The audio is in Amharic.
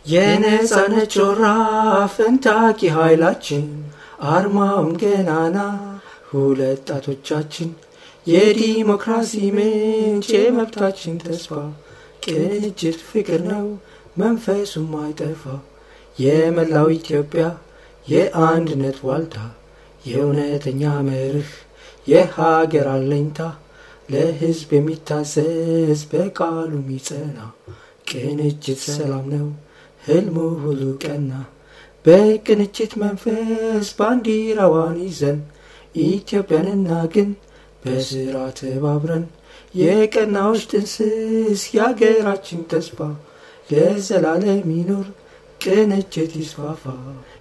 የነጻነት ጮራ ፈንታቂ ኃይላችን አርማውም ገናና ሁለት ጣቶቻችን የዲሞክራሲ ምንጭ የመብታችን ተስፋ ቅንጅት ፍቅር ነው መንፈሱም አይጠፋ የመላው ኢትዮጵያ የአንድነት ዋልታ የእውነተኛ መርህ የሀገር አለኝታ ለሕዝብ የሚታዘዝ በቃሉ የሚጸና ቅንጅት ሰላም ነው ህልሙ ሁሉ ቀና በቅንጅት መንፈስ ባንዲራዋን ይዘን ኢትዮጵያንና ግን በስራ ተባብረን የቀናዎች ጥንስስ የአገራችን ተስፋ ለዘላለም ይኖር ቅንጅት ይስፋፋ